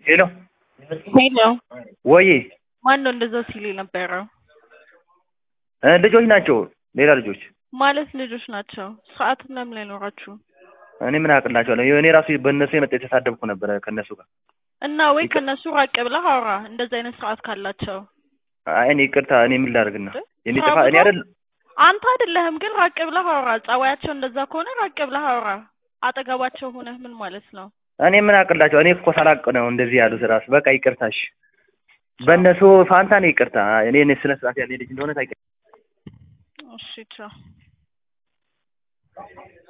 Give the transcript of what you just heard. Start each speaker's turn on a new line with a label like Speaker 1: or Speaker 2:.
Speaker 1: ሄሎ
Speaker 2: ሄሎ
Speaker 1: ወይ
Speaker 2: ማን ነው እንደዛ ሲል የነበረው?
Speaker 1: እ ልጆች ናቸው ሌላ ልጆች
Speaker 2: ማለት ልጆች ናቸው። ስርዓትም ለምን አይኖራችሁም?
Speaker 1: እኔ ምን አቅላቸዋለሁ እኔ ራሱ በእነሱ የመጣ የተሳደብኩ ነበረ ከእነሱ ጋር
Speaker 2: እና ወይ ከነሱ ራቅ ብለህ አውራ። እንደዚህ አይነት ስርዓት ካላቸው
Speaker 1: አይ እኔ ይቅርታ እኔ ምን ላድርግና የኔ
Speaker 2: ስራ
Speaker 1: ጥፋ እኔ
Speaker 2: ቦታ-
Speaker 1: አይደል
Speaker 2: አንተ አይደለህም ግን ራቅ ብለህ አውራ። ጸባያቸው እንደዛ ከሆነ ራቅ ብለህ አውራ። አጠገባቸው ሆነህ ምን ማለት ነው?
Speaker 1: እኔ ምን አቅላቸው እኔ እኮ ሳላቅ ነው እንደዚህ ያሉት ራሱ በቃ ይቅርታሽ በእነሱ ፋንታ ነው ይቅርታ እኔ እኔ ስነ ስርዓት ያለ ልጅ እንደሆነ ታውቂያለሽ
Speaker 2: እሺ ቻው።